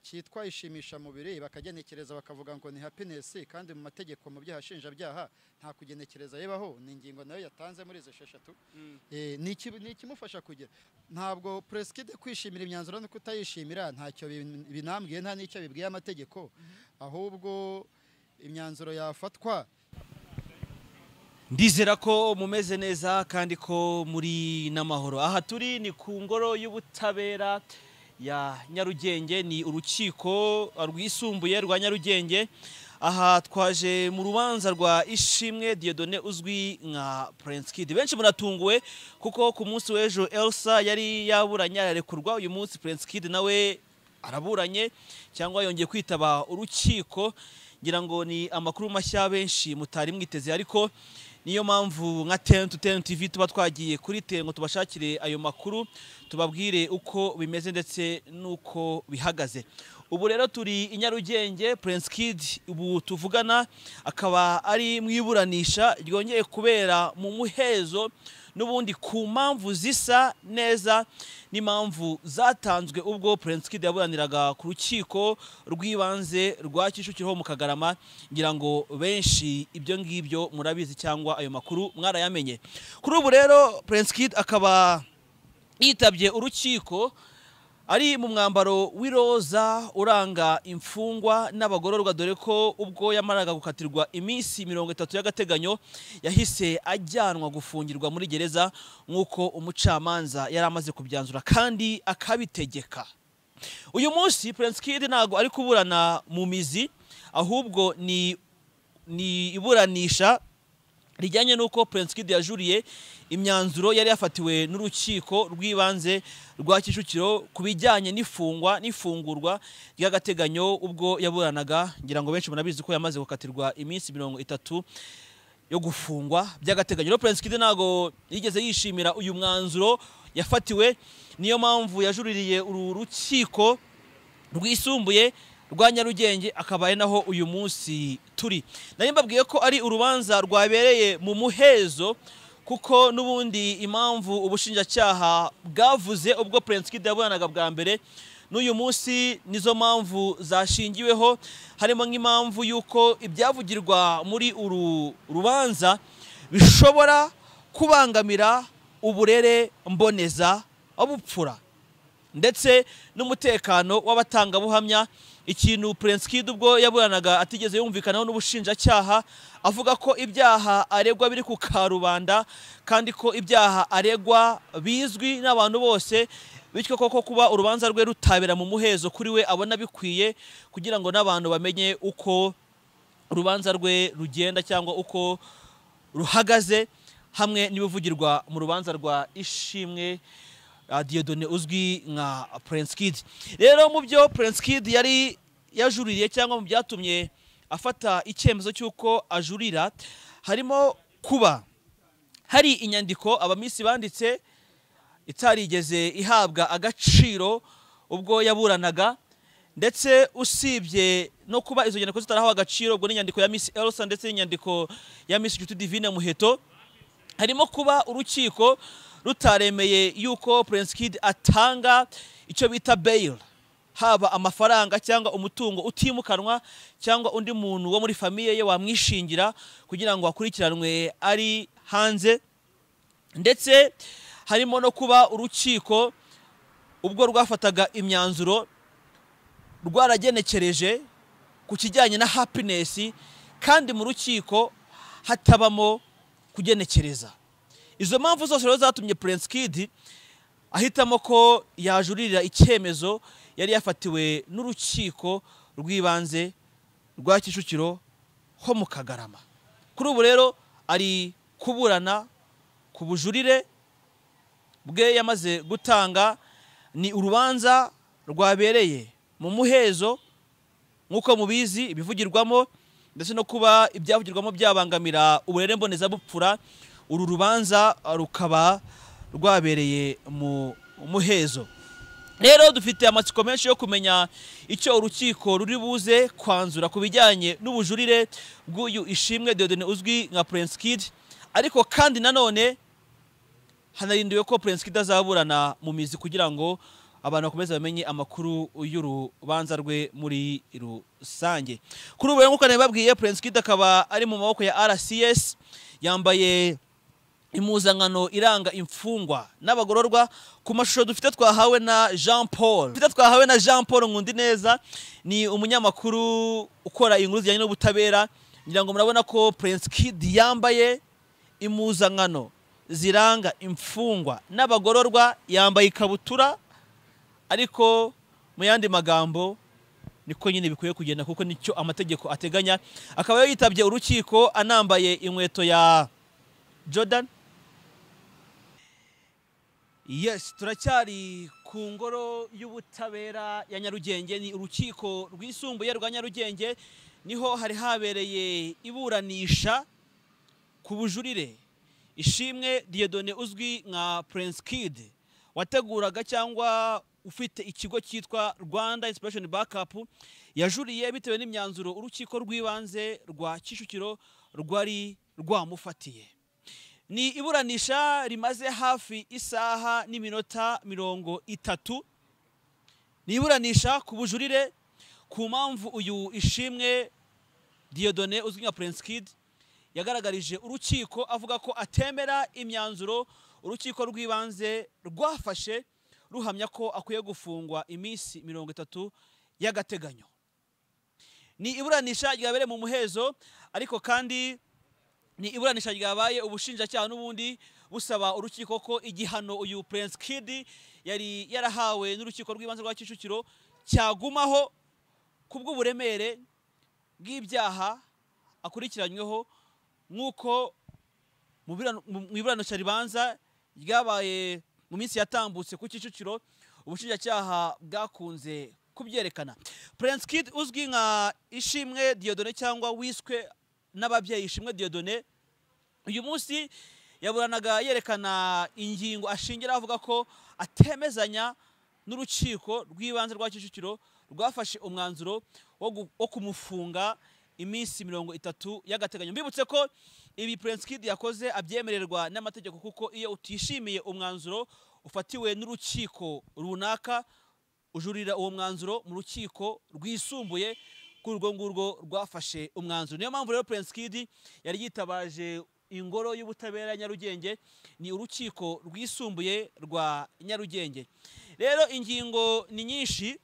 cyitwa ishimishamubiri bakagenekereza bakavuga ngo ni happiness kandi mu mategeko mu byaha shinjabyaha nta kugenekereza yebaho ni ingingo nayo yatanze muri izo esheshatu Eh, ni iki- ni ikimufasha kugira ntabwo preskide kwishimira imyanzuro no kutayishimira ntacyo bin- binambwiye nta n'icyo bibwiye amategeko ahubwo imyanzuro yafatwa ndizera ko mumeze neza kandi ko muri n'amahoro aha turi ni ku ngoro y'ubutabera ya nyarugenge ni urukiko rwisumbuye rwa nyarugenge aha twaje mu rubanza rwa ishimwe diodone uzwi nka prince kid benshi muratunguwe kuko ku munsi w'ejo elsa yari yaburanye ararekurwa uyu munsi prince kid nawe araburanye cyangwa yongeye kwitaba urukiko ngira ngo ni amakuru mashya benshi mutari mwiteze ariko niyo mpamvu nka tentu tenu tv tuba twagiye kuri te ngo tubashakire ayo makuru tubabwire uko bimeze ndetse n'uko bihagaze ubu rero turi i nyarugenge prince kid ubu tuvugana akaba ari mu iburanisha ryongeye kubera mu muhezo n'ubundi ku mpamvu zisa neza n'impamvu zatanzwe ubwo Prince Kid yaburaniraga ku rukiko rw'ibanze rwa Kicukiro ho mu Kagarama ngira ngo benshi ibyo ngibyo murabizi cyangwa ayo makuru mwarayamenye kuri ubu rero Prince Kid akaba yitabye urukiko ari mu mwambaro w'iroza uranga imfungwa n'abagororwa dore ko ubwo yamaraga gukatirwa iminsi mirongo itatu y'agateganyo yahise ajyanwa gufungirwa muri gereza nk'uko umucamanza yari amaze kubyanzura kandi akabitegeka uyu munsi Prince Kid ntabwo ari kuburana mu mizi ahubwo ni ni iburanisha rijyanye n'uko Prince Kid yajuriye imyanzuro yari yafatiwe n'urukiko rw'ibanze rwa Kicukiro ku bijyanye n'ifungwa n'ifungurwa ry'agateganyo ubwo yaburanaga ngira ngo benshi munabizi ko yamaze gukatirwa iminsi mirongo itatu yo gufungwa by'agateganyo rero Prince Kid ntago yigeze yishimira uyu mwanzuro yafatiwe niyo mpamvu yajuririye uru rukiko rwisumbuye rwa nyarugenge akaba ari naho uyu munsi turi nari mbabwiye ko ari urubanza rwabereye mu muhezo kuko n'ubundi impamvu ubushinjacyaha bwavuze ubwo Prince Kid yabonanaga bwa mbere n'uyu munsi nizo mpamvu zashingiweho harimo nk'impamvu y'uko ibyavugirwa muri uru rubanza bishobora kubangamira uburere mboneza obupfura ndetse n'umutekano w'abatangabuhamya ikintu Prince Kid ubwo yaburanaga atigeze yumvikanaho n'ubushinjacyaha avuga ko ibyaha aregwa biri ku karubanda kandi ko ibyaha aregwa bizwi n'abantu bose bityo koko kuba urubanza rwe rutabera mu muhezo kuri we abona bikwiye kugira ngo n'abantu bamenye uko urubanza rwe rugenda cyangwa uko ruhagaze hamwe n'ibivugirwa mu rubanza rwa ishimwe uh, Dieudonné uzwi nka Prince Kid rero mu byo Prince Kid yari yajuririye cyangwa mu byatumye afata icyemezo cy'uko ajurira harimo kuba hari inyandiko abamisi banditse itarigeze ihabwa agaciro ubwo yaburanaga ndetse usibye no kuba izo nyandiko zitarahawe agaciro ubwo n'inyandiko ya Miss Elsa ndetse n'inyandiko ya Miss Nshuti Divine Muheto harimo kuba urukiko rutaremeye yuko Prince Kid atanga icyo bita bail haba amafaranga cyangwa umutungo utimukanwa cyangwa undi muntu wo muri famiye ye wamwishingira kugira ngo akurikiranwe ari hanze ndetse harimo no kuba urukiko ubwo rwafataga imyanzuro rwaragenekereje ku kijyanye na happiness kandi mu rukiko hatabamo kugenekereza izo mpamvu zose rero zatumye Prince Kid ahitamo ko yajuririra icyemezo yari yafatiwe n'urukiko rw'ibanze rwa Kicukiro ho mu Kagarama kuri ubu rero ari kuburana ku bujurire bwe yamaze gutanga ni urubanza rwabereye mu muhezo nk'uko mubizi ibivugirwamo ndetse no kuba ibyavugirwamo byabangamira uburere mbonezabupfura uru rubanza rukaba rwabereye mu muhezo rero dufite amatsiko menshi yo kumenya icyo urukiko ruri buze kwanzura ku bijyanye n'ubujurire bw'uyu ishimwe Dieudonné uzwi nka Prince Kid ariko kandi nanone hanarindiwe ko Prince Kid azaburana mu mizi kugira ngo abantu bakomeze bamenye amakuru y'urubanza rwe muri rusange kuri ubu rero nk'uko nari babwiye Prince Kid akaba ari mu maboko ya RCS yambaye impuzankano iranga imfungwa n'abagororwa ku mashusho dufite twahawe na jean paul dufite twahawe na jean paul nkundi neza ni umunyamakuru ukora inkuru zijyanye n'ubutabera ngira ngo murabona ko prince kid yambaye impuzankano ziranga imfungwa n'abagororwa yambaye ikabutura ariko mu yandi magambo niko nyine bikwiye kugenda kuko nicyo amategeko ateganya akaba yitabye urukiko anambaye inkweto ya Jordan Yes turacyari ku ngoro y'ubutabera ya Nyarugenge ni urukiko rwisumbuye rwa Nyarugenge niho hari habereye iburanisha ku bujurire ishimwe Dieudonné uzwi nka Prince Kid wateguraga cyangwa ufite ikigo cyitwa Rwanda Inspiration Backup yajuriye bitewe n'imyanzuro urukiko rw'ibanze rwa Kicukiro rwari rwamufatiye ni iburanisha rimaze hafi isaha n'iminota mirongo itatu ni iburanisha ku bujurire ku mpamvu uyu ishimwe Dieudonné uzwi nka Prince Kid yagaragarije urukiko avuga ko atemera imyanzuro urukiko rw'ibanze rwafashe ruhamya ko akwiye gufungwa iminsi mirongo itatu y'agateganyo ni iburanisha ryabereye mu muhezo ariko kandi ni iburanisha ryabaye ubushinjacyaha n'ubundi busaba urukiko ko igihano uyu Prince Kid yari yarahawe n'urukiko rw'ibanze rwa Kicukiro cyagumaho kubw'uburemere bw'ibyaha akurikiranyweho nk'uko mu birano- mu- mu iburanisha ribanza ryabaye mu minsi yatambutse ku Kicukiro ubushinjacyaha bwakunze kubyerekana Prince Kid uzwi nka Ishimwe Dieudonné cyangwa wiswe n'ababyeyi ishimwe Dieudonné uyu munsi yaburanaga yerekana ingingo ashingira avuga ko atemezanya n'urukiko rw'ibanze rwa Kicukiro rwafashe umwanzuro wo gu- wo kumufunga iminsi mirongo itatu y'agateganyo mbibutse ko ibi Prince Kid yakoze abyemererwa n'amategeko kuko iyo utishimiye umwanzuro ufatiwe n'urukiko runaka ujurira uwo mwanzuro mu rukiko rwisumbuye kuri urwo ngurwo rwafashe umwanzuro niyo mpamvu rero Prince Kid yari yitabaje ingoro y'ubutabera ya Nyarugenge ni urukiko rwisumbuye rwa Nyarugenge rero ingingo ni nyinshi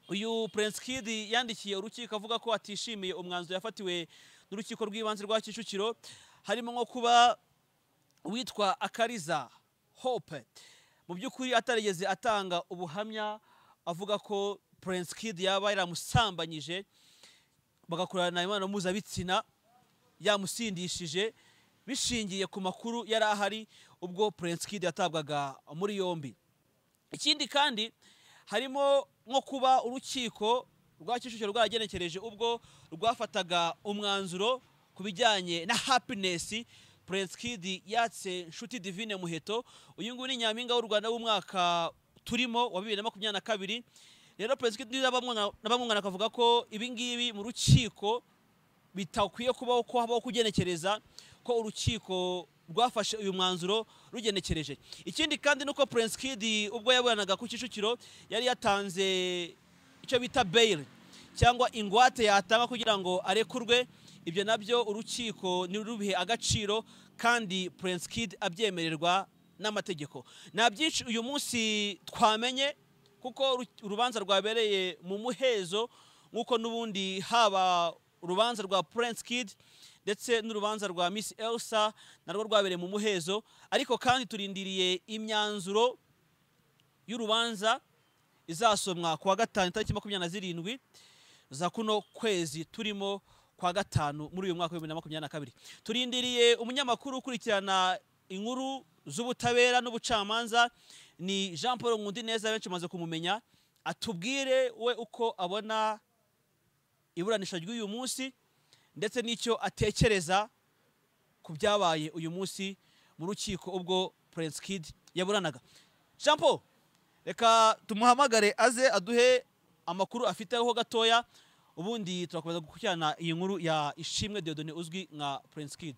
uyu Prince Kid yandikiye urukiko avuga ko atishimiye umwanzuro yafatiwe n'urukiko rw'ibanze rwa Kicukiro harimo nko kuba witwa akariza hope mu by'ukuri atarigeze atanga ubuhamya avuga ko Prince Kid yaba yaramusambanyije bagakorana imibonano mpuzabitsina yamusindishije bishingiye ku makuru yari ahari ubwo Prince Kid yatabwaga muri yombi ikindi kandi harimo nko kuba urukiko rwa Kicukiro rwaragenekereje ubwo rwafataga umwanzuro ku bijyanye na happiness Prince Kid yatse Nshuti Divine Muheto uyu nguyu ni nyampinga w'u Rwanda w'umwaka turimo wa bibiri na makumyabiri na kabiri rero Prince Kid n'abamwana- n'abamwana akavuga ko ibi ngibi mu rukiko bitakwiye kubaho ko habaho kugenekereza ko urukiko rwafashe uyu mwanzuro rugenekereje ikindi kandi nuko Prince Kid ubwo yaburanaga ku Kicukiro yari yatanze icyo bita bail cyangwa ingwate yatanga kugira ngo arekurwe ibyo nabyo urukiko nirubihe agaciro kandi Prince Kid abyemererwa n'amategeko nta byinshi uyu munsi twamenye kuko uru- urubanza rwabereye mu muhezo nk'uko n'ubundi haba urubanza rwa Prince Kid ndetse n'urubanza rwa Miss Elsa narwo rwabereye mu muhezo ariko kandi turindiriye imyanzuro y'urubanza izasomwa kuwa gatanu tariki makumyabiri na zirindwi za kuno kwezi turimo kwa gatanu muri uyu mwaka wa bibiri na makumyabiri na kabiri turindiriye umunyamakuru ukurikirana inkuru z'ubutabera n'ubucamanza ni jean paul nkundineza benshi bamaze kumumenya atubwire we uko abona iburanisha ry'uyu munsi ndetse n'icyo atekereza ku byabaye uyu munsi mu rukiko ubwo Prince Kid yaburanaga jean paul reka tumuhamagare aze aduhe amakuru afiteho gatoya ubundi turakomeza gukurikirana iyi nkuru ya ishimwe Dieudonné uzwi nka Prince Kid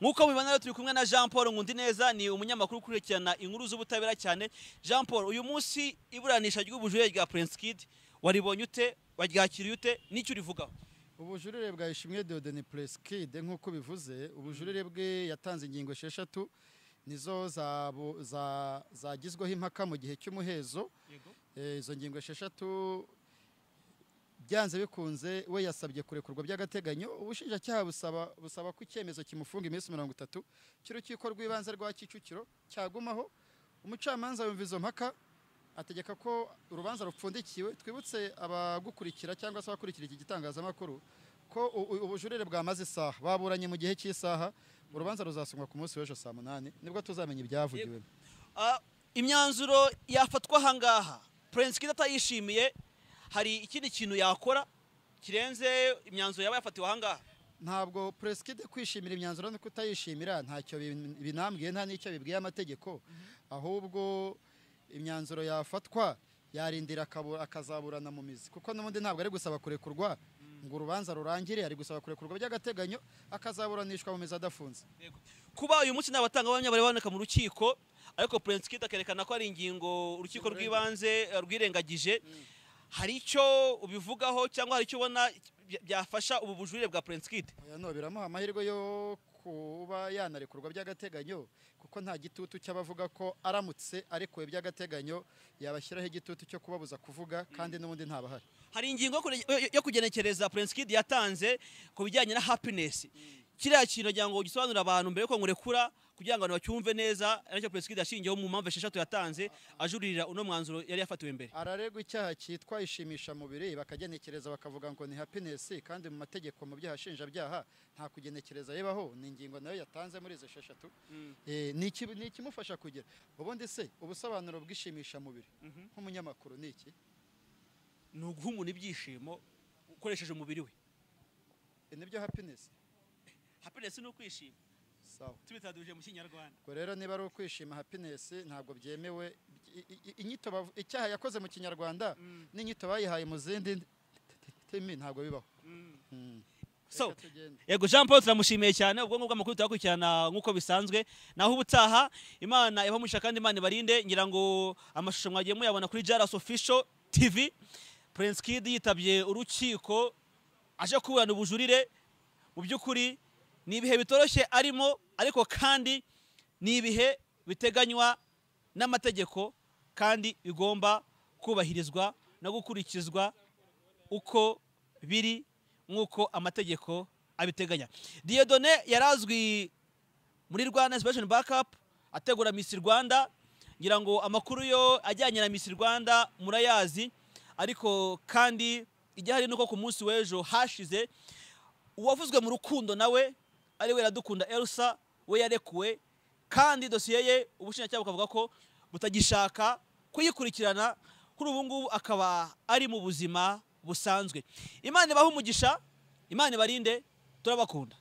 nk'uko mubibona rero turi kumwe na jean paul Nkundineza ni umunyamakuru ukurikirana inkuru z'ubutabera cyane jean paul uyu munsi iburanisha ry'ubujurire rya prince kid waribonye ute waryakiriye ute n'icyo urivugaho ubujurire bwa ishimwe deodeni puresikide nk'uko bivuze ubujurire bwe yatanze ingingo esheshatu nizo zabu- za- zagizweho impaka mu gihe cy'umuhezo Eh, izo ngingo esheshatu byanze bikunze we yasabye kurekurwa by'agateganyo ubushinjacyaha busaba busaba ko icyemezo kimufunga iminsi mirongo itatu cy'urukiko rw'ibanze rwa kicukiro cyagumaho umucamanza yumva izo mpaka ategeka ko urubanza rupfundikiwe twibutse abagukurikira cyangwa se abakurikira iki gitangazamakuru ko u- u- ubujurire bwamaze isaha baburanye mu gihe cy'isaha urubanza ruzasomwa ku munsi w'ejo saa munani nibwo tuzamenya ibyavugiwe Ah, imyanzuro yafatwa ahangaha prince kid atayishimiye hari ikindi kintu yakora kirenze imyanzuro yaba yafatiwe ahangaha ntabwo puresikide kwishimira imyanzuro no kutayishimira ntacyo bin- binambwiye nta n'icyo bibwiye amategeko ahubwo imyanzuro yafatwa yarindira akabu- akazaburana mu mizi kuko n'ubundi ntabwo ari gusaba kurekurwa ngo urubanza rurangire ari gusaba kurekurwa by'agateganyo akazaburanishwa mu mizi adafunze kuba uyu munsi nta batangabuhamya bari baboneka mu rukiko ariko prince kid akerekana ko ari ingingo urukiko rw'ibanze eh, rwirengagije hari icyo ubivugaho cyangwa hari icyo ubona bya- byafasha ubu bujurire bwa prince kid Oya, no biramuha amahirwe yo kuba yanarekurwa by'agateganyo kuko nta gitutu cy'abavuga ko aramutse arekuwe by'agateganyo yabashyiraho igitutu cyo kubabuza kuvuga kandi n'ubundi ntabahari hari ingingo yo kure- yo- yo kugenekereza prince kid yatanze ku bijyanye na happiness kiriya kintu agira ngo gisobanurire abantu mbere yuko nkurekura kugira ngo abantu bacyumve neza aricyo prince kid yashingiyeho mu mpamvu esheshatu yatanze ajuririra uno mwanzuro yari yafatiwe mbere araregwa icyaha cyitwa ishimishamubiri bakagenekereza bakavuga ngo ni happiness kandi mu mategeko mu byaha nshinjabyaha nta kugenekereza yebaho ni ingingo nayo yatanze muri izo esheshatu Eh, ni iki- ni ikimufasha kugira ubundi se ubusobanuro bw'ishimishamubiri nk'umunyamakuru ni iki ni uguha umuntu ibyishimo ukoresheje umubiri we Eh, nibyo happiness happiness ni ukwishima sawa tubitaduje mu kinyarwanda ubwo rero niba ari ukwishima happiness ntabwo byemewe I- i- i- inyito bavu- icyaha yakoze mu kinyarwanda n'inyito bayihaye mu zindi ndimi ntabwo bibaho Mm. so Reka tugende. yego jean paul turamushimiye cyane ubwo ngubwo amakuru turakurikirana nk'uko bisanzwe naho ubutaha imana ibamuhisha kandi imana ibarinde ngira ngo amashusho mwagiye muyabona kuri jaras official tv prince kid yitabye urukiko aje kuburana ubujurire mu by'ukuri ni ibihe bitoroshye arimo ariko kandi ni ibihe biteganywa n'amategeko kandi bigomba kubahirizwa no gukurikizwa uko biri nk'uko amategeko abiteganya diyodone yari azwi muri rwanda inspiration backup ategura miss rwanda ngira ngo amakuru yo ajyanye na miss rwanda murayazi ariko kandi igihari nuko ku munsi w'ejo hashize uwavuzwe mu rukundo nawe ari we radukunda elsa we yarekuwe kandi dosiye ye ubushinjacyaha bukavuga ko butagishaka kuyikurikirana kuri ubu ngubu akaba ari mu buzima busanzwe imana ibahe umugisha imana ibarinde turabakunda